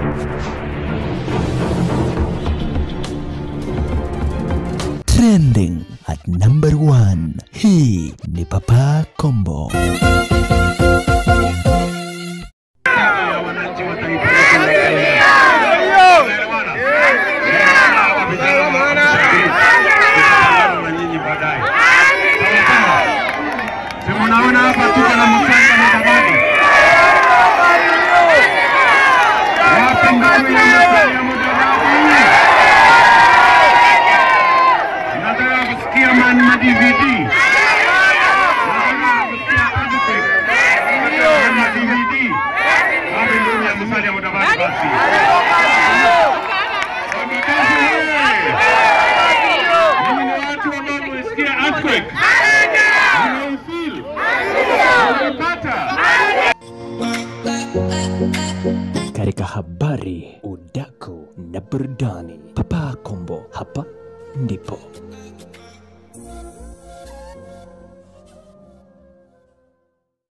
Trending at number one. Hii ni Papa Kombo. ya wananchi wa taifa letu la Kenya. Tunaelewana? Tutaungana na nyinyi baadaye. Sawa sawa? Si mnaona hapa tuko na Musalia Mudavadi. Wapi ngome ya Musalia Mudavadi? Nataka kusikia man ma DVD. Nataka kusikia Aztec. Man ma DVD. Wapi ngome ya Musalia Mudavadi basi? Wamekazi wewe. Mimi ni watu ambao mmesikia earthquake. Mnaifeel? Mnaipata? Katika habari, udaku na burudani, Papa Kombo hapa ndipo.